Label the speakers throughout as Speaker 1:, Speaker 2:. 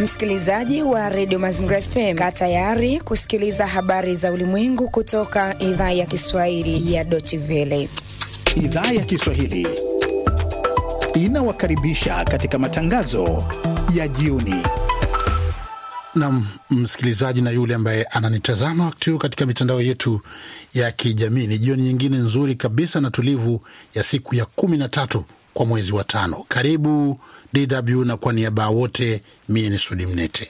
Speaker 1: Msikilizaji wa redio Mazingira FM, kaa tayari kusikiliza habari za ulimwengu kutoka idhaa ya Kiswahili ya Deutsche Welle.
Speaker 2: Idhaa ya Kiswahili inawakaribisha katika matangazo ya jioni.
Speaker 3: Nam msikilizaji na yule ambaye ananitazama wakati huu katika mitandao yetu ya kijamii, ni jioni nyingine nzuri kabisa na tulivu ya siku ya kumi na tatu kwa mwezi wa tano. Karibu DW na kwa niaba wote, mie ni Sudi Mnete.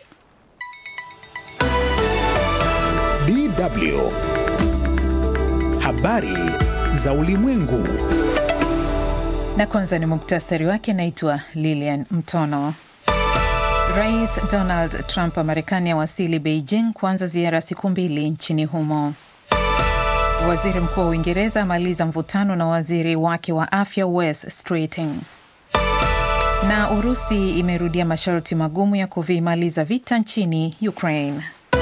Speaker 2: DW habari za ulimwengu.
Speaker 4: Na kwanza ni muktasari wake. Naitwa Lilian Mtono. Rais Donald Trump wa Marekani awasili Beijing kuanza ziara ya siku mbili nchini humo. Waziri Mkuu wa Uingereza amaliza mvutano na waziri wake wa afya Wes Streeting. Na Urusi imerudia masharti magumu ya kuvimaliza vita nchini Ukraine.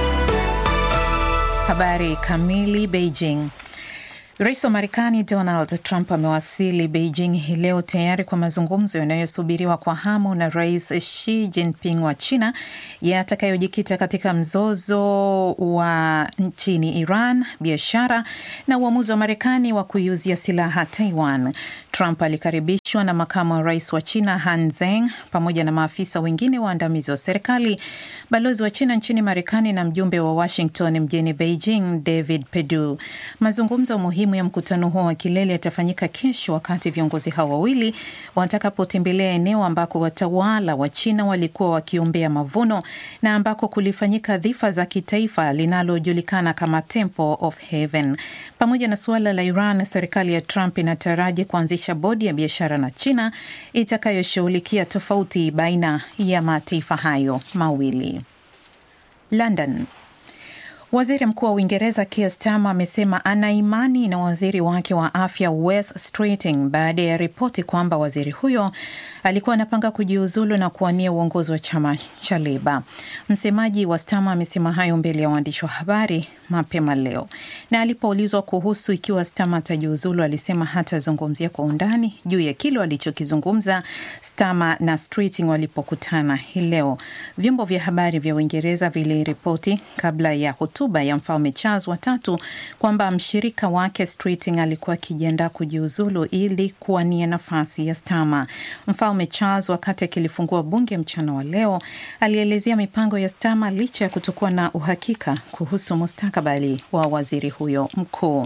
Speaker 4: Habari kamili. Beijing. Rais wa Marekani Donald Trump amewasili Beijing hii leo tayari kwa mazungumzo yanayosubiriwa kwa hamu na Rais Xi Jinping wa China yatakayojikita katika mzozo wa nchini Iran, biashara na uamuzi wa Marekani wa kuiuzia silaha Taiwan. Trump alikaribishwa na makamu wa rais wa China Han Zeng pamoja na maafisa wengine waandamizi wa serikali, balozi wa China nchini Marekani na mjumbe wa Washington mjini Beijing David Perdue. Mazungumzo muhimu ya mkutano huo wa kilele yatafanyika kesho wakati viongozi hao wawili watakapotembelea eneo ambako watawala wa China walikuwa wakiombea mavuno na ambako kulifanyika dhifa za kitaifa linalojulikana kama Temple of Heaven. Pamoja na suala la Iran, serikali ya Trump inataraji kuanzisha bodi ya biashara na China itakayoshughulikia tofauti baina ya mataifa hayo mawili. London. Waziri Mkuu wa Uingereza Keir Starmer amesema ana imani na waziri wake wa afya Wes Streeting baada ya ripoti kwamba waziri huyo alikuwa anapanga kujiuzulu na kuwania uongozi wa chama cha Leba. Msemaji wa Starmer amesema hayo mbele ya waandishi wa habari mapema leo, na alipoulizwa kuhusu ikiwa Starmer atajiuzulu alisema hatazungumzia kwa undani juu ya kile walichokizungumza Starmer na Streeting walipokutana hii leo. Vyombo vya habari vya Uingereza viliripoti kabla ya hotuba ya mfalme Charles watatu kwamba mshirika wake Streeting alikuwa akijiandaa kujiuzulu ili kuwania nafasi ya Starmer. Mfalme Charles wakati akilifungua bunge mchana wa leo alielezea mipango ya Starmer licha ya kutokuwa na uhakika kuhusu mustakabali wa waziri huyo mkuu.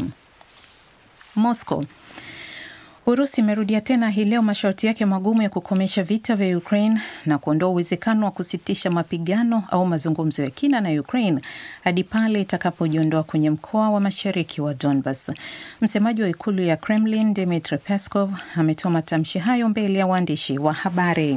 Speaker 4: Moscow Urusi imerudia tena hii leo masharti yake magumu ya kukomesha vita vya Ukraine na kuondoa uwezekano wa kusitisha mapigano au mazungumzo ya kina na Ukraine hadi pale itakapojiondoa kwenye mkoa wa mashariki wa Donbas. Msemaji wa ikulu ya Kremlin Dmitry Peskov ametoa matamshi hayo mbele ya waandishi wa habari.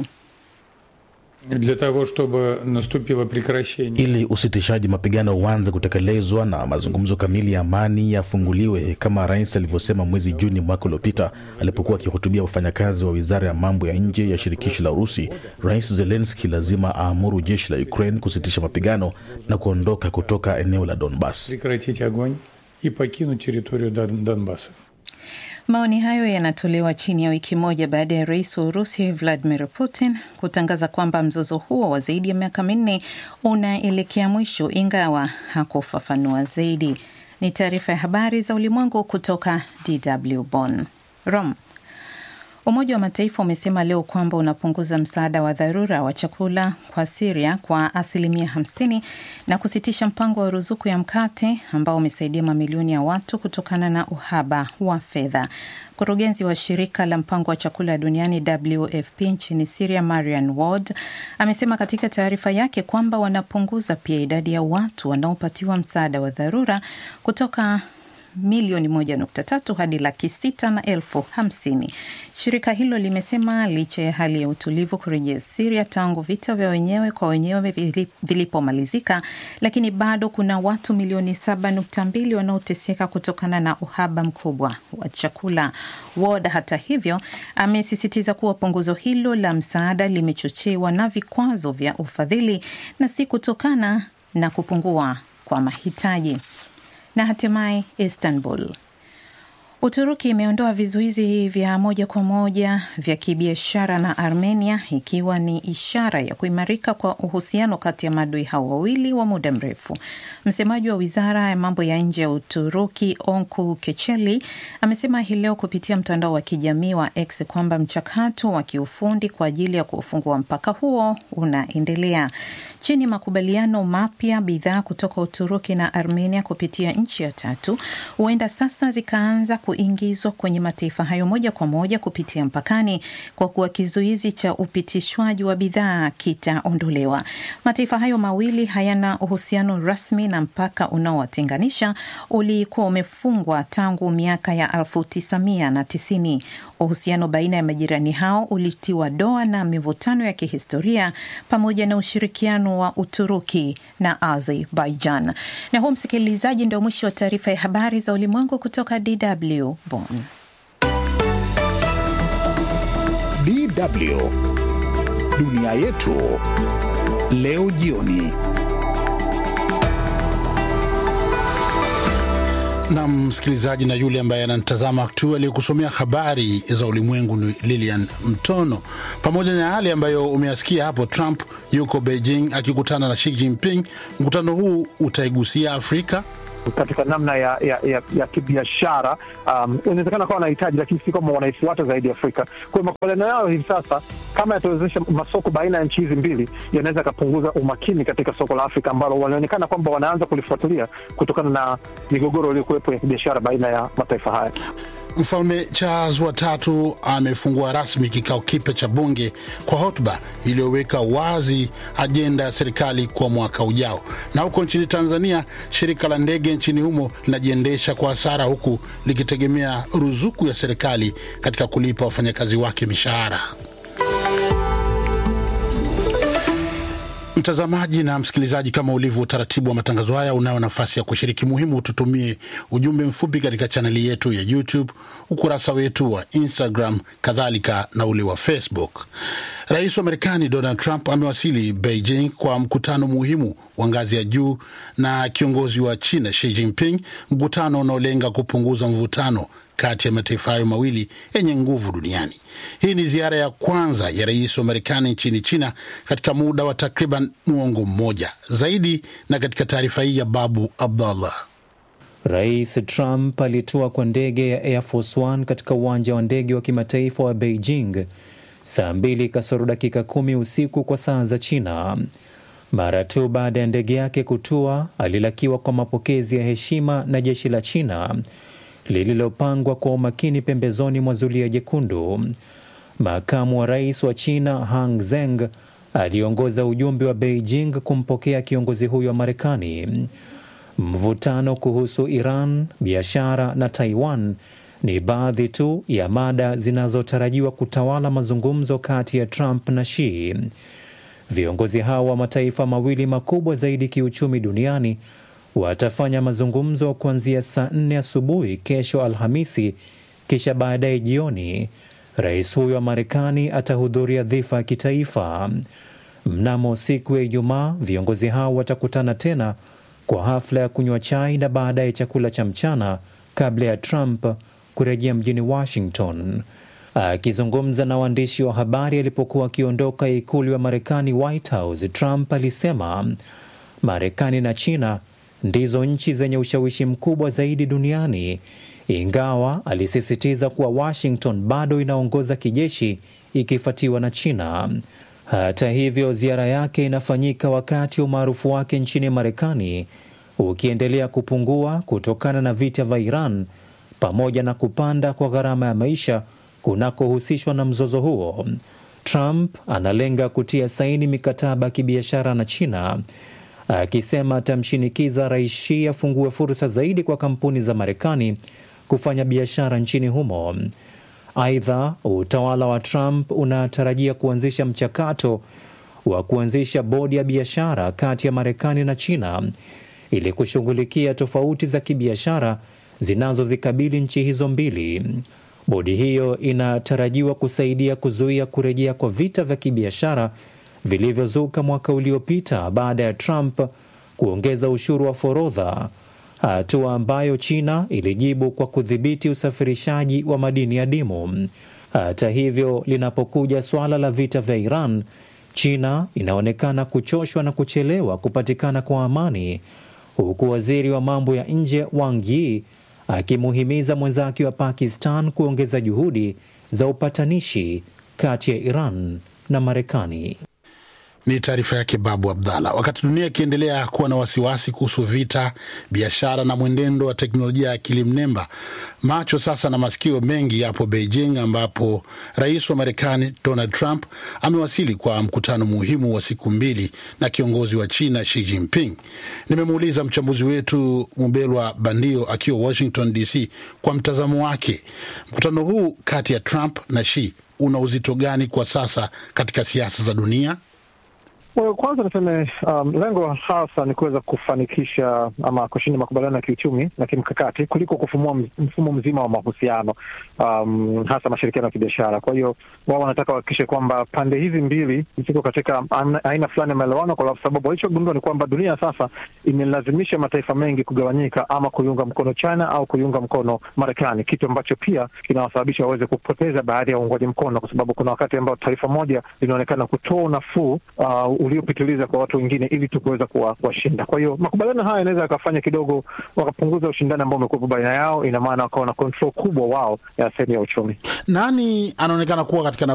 Speaker 5: Для того, чтобы наступило прекращение.
Speaker 6: Ili usitishaji mapigano uanze kutekelezwa na mazungumzo kamili ya amani yafunguliwe kama rais alivyosema mwezi Juni mwaka uliopita alipokuwa akihutubia wafanyakazi wa wizara ya mambo ya nje ya shirikisho la Urusi, Rais Zelenski lazima aamuru jeshi la Ukraine kusitisha mapigano na kuondoka kutoka eneo la Donbas.
Speaker 5: Прекратить огонь и покинуть территорию Дон- Донбасса.
Speaker 4: Maoni hayo yanatolewa chini ya wiki moja baada ya rais wa Urusi Vladimir Putin kutangaza kwamba mzozo huo wa zaidi ya miaka minne unaelekea mwisho, ingawa hakufafanua zaidi. Ni taarifa ya habari za ulimwengu kutoka DW Bonn. Rome. Umoja wa Mataifa umesema leo kwamba unapunguza msaada wa dharura wa chakula kwa Siria kwa asilimia 50 na kusitisha mpango wa ruzuku ya mkate ambao umesaidia mamilioni ya watu kutokana na uhaba wa fedha. Mkurugenzi wa shirika la mpango wa chakula duniani WFP nchini Siria, Marian Ward, amesema katika taarifa yake kwamba wanapunguza pia idadi ya watu wanaopatiwa msaada wa dharura kutoka milioni moja nukta tatu hadi laki sita na elfu hamsini. Shirika hilo limesema licha ya hali ya utulivu kurejea Siria tangu vita vya wenyewe kwa wenyewe vilipomalizika, lakini bado kuna watu milioni saba nukta mbili wanaoteseka kutokana na uhaba mkubwa wa chakula. Ward hata hivyo amesisitiza kuwa punguzo hilo la msaada limechochewa na vikwazo vya ufadhili na si kutokana na kupungua kwa mahitaji. Na hatimaye Istanbul, Uturuki imeondoa vizuizi vya moja kwa moja vya kibiashara na Armenia ikiwa ni ishara ya kuimarika kwa uhusiano kati ya maadui hao wawili wa muda mrefu. Msemaji wa wizara ya mambo ya nje ya Uturuki Onku Kecheli amesema hii leo kupitia mtandao wa kijamii wa X kwamba mchakato wa kiufundi kwa ajili ya kufungua mpaka huo unaendelea. Chini ya makubaliano mapya, bidhaa kutoka Uturuki na Armenia kupitia nchi ya tatu huenda sasa zikaanza kuingizwa kwenye mataifa hayo moja kwa moja kupitia mpakani, kwa kuwa kizuizi cha upitishwaji wa bidhaa kitaondolewa. Mataifa hayo mawili hayana uhusiano rasmi na mpaka unaowatenganisha ulikuwa umefungwa tangu miaka ya 1990. Uhusiano baina ya majirani hao ulitiwa doa na mivutano ya kihistoria pamoja na ushirikiano wa Uturuki na Azerbaijan. Na huu, msikilizaji, ndio mwisho wa taarifa ya habari za ulimwengu kutoka DW Bonn.
Speaker 2: DW dunia yetu leo jioni.
Speaker 3: na msikilizaji na yule ambaye anatazama tu aliyekusomea habari za ulimwengu ni Lilian Mtono, pamoja na yale ambayo umeyasikia hapo. Trump yuko Beijing akikutana na Xi Jinping. Mkutano huu utaigusia Afrika
Speaker 7: katika namna ya ya, ya, ya kibiashara. Um, inawezekana kawa wanahitaji, lakini si kama wanaifuata zaidi Afrika. Kwa hiyo makubaliano yao hivi sasa, kama yatawezesha masoko baina ya nchi hizi mbili, yanaweza yakapunguza umakini katika soko la Afrika ambalo wanaonekana kwamba wanaanza kulifuatilia kutokana na migogoro iliyokuwepo ya kibiashara baina ya mataifa haya.
Speaker 3: Mfalme Charles wa tatu amefungua rasmi kikao kipya cha bunge kwa hotuba iliyoweka wazi ajenda ya serikali kwa mwaka ujao. Na huko nchini Tanzania, shirika la ndege nchini humo linajiendesha kwa hasara, huku likitegemea ruzuku ya serikali katika kulipa wafanyakazi wake mishahara. Mtazamaji na msikilizaji, kama ulivyo utaratibu wa matangazo haya, unayo nafasi ya kushiriki. Muhimu tutumie ujumbe mfupi katika chaneli yetu ya YouTube, ukurasa wetu wa Instagram, kadhalika na ule wa Facebook. Rais wa Marekani Donald Trump amewasili Beijing kwa mkutano muhimu wa ngazi ya juu na kiongozi wa China Xi Jinping, mkutano unaolenga kupunguza mvutano kati ya mataifa hayo mawili yenye nguvu duniani. Hii ni ziara ya kwanza ya rais wa Marekani nchini China katika muda wa takriban muongo mmoja zaidi. Na katika taarifa hii ya Babu Abdallah,
Speaker 8: Rais Trump alitua kwa ndege ya Air Force One katika uwanja wa ndege wa kimataifa wa Beijing saa mbili kasoro dakika kumi usiku kwa saa za China. Mara tu baada ya ndege yake kutua, alilakiwa kwa mapokezi ya heshima na jeshi la China lililopangwa kwa umakini pembezoni mwa zulia jekundu. Makamu wa rais wa China Hang Zeng aliongoza ujumbe wa Beijing kumpokea kiongozi huyo wa Marekani. Mvutano kuhusu Iran, biashara na Taiwan ni baadhi tu ya mada zinazotarajiwa kutawala mazungumzo kati ya Trump na Xi. Viongozi hao wa mataifa mawili makubwa zaidi kiuchumi duniani watafanya mazungumzo kuanzia saa nne asubuhi kesho Alhamisi, kisha baadaye jioni rais huyo wa Marekani atahudhuria dhifa ya kitaifa. Mnamo siku ya Ijumaa, viongozi hao watakutana tena kwa hafla ya kunywa chai na baadaye chakula cha mchana kabla ya Trump kurejea mjini Washington. Akizungumza na waandishi wa habari alipokuwa akiondoka ikulu ya Marekani, White House, Trump alisema Marekani na China ndizo nchi zenye ushawishi mkubwa zaidi duniani, ingawa alisisitiza kuwa Washington bado inaongoza kijeshi ikifuatiwa na China. Hata hivyo, ziara yake inafanyika wakati umaarufu wake nchini Marekani ukiendelea kupungua kutokana na vita vya Iran pamoja na kupanda kwa gharama ya maisha kunakohusishwa na mzozo huo. Trump analenga kutia saini mikataba ya kibiashara na China akisema atamshinikiza rais Xi afungue fursa zaidi kwa kampuni za Marekani kufanya biashara nchini humo. Aidha, utawala wa Trump unatarajia kuanzisha mchakato wa kuanzisha bodi ya biashara kati ya Marekani na China ili kushughulikia tofauti za kibiashara zinazozikabili nchi hizo mbili. Bodi hiyo inatarajiwa kusaidia kuzuia kurejea kwa vita vya kibiashara vilivyozuka mwaka uliopita baada ya Trump kuongeza ushuru wa forodha hatua ambayo China ilijibu kwa kudhibiti usafirishaji wa madini adimu. Hata hivyo, linapokuja suala la vita vya Iran, China inaonekana kuchoshwa na kuchelewa kupatikana kwa amani, huku waziri wa mambo ya nje Wang Yi akimuhimiza mwenzake wa Pakistan kuongeza juhudi za upatanishi kati ya Iran na Marekani.
Speaker 3: Ni taarifa yake Babu Abdallah. Wakati dunia ikiendelea kuwa na wasiwasi kuhusu vita, biashara na mwenendo wa teknolojia ya akili mnemba, macho sasa na masikio mengi yapo Beijing, ambapo rais wa Marekani Donald Trump amewasili kwa mkutano muhimu wa siku mbili na kiongozi wa China Xi Jinping. Nimemuuliza mchambuzi wetu Mubelwa Bandio akiwa Washington DC kwa mtazamo wake, mkutano huu kati ya Trump na Xi una uzito gani kwa sasa katika siasa za dunia?
Speaker 7: Well, kwanza niseme um, lengo hasa ni kuweza kufanikisha ama kushinda makubaliano ya kiuchumi na kimkakati kuliko kufumua mfumo mzima wa mahusiano um, hasa mashirikiano ya kibiashara. Kwa hiyo wao wanataka wahakikishe kwamba pande hizi mbili ziko katika aina fulani ya maelewano, kwa sababu walichogundua ni kwamba dunia sasa imelazimisha mataifa mengi kugawanyika, ama kuiunga mkono China au kuiunga mkono Marekani, kitu ambacho pia kinawasababisha waweze kupoteza baadhi ya uungwaji mkono, kwa sababu kuna wakati ambao taifa moja linaonekana kutoa unafuu uh, uliopitiliza kwa watu wengine ili tu kuweza kuwashinda. Kwa hiyo makubaliano haya yanaweza yakafanya kidogo wakapunguza ushindani ambao umekuwepo baina yao, ina maana wakawa na control kubwa wao ya sehemu ya uchumi.
Speaker 3: Nani anaonekana kuwa katika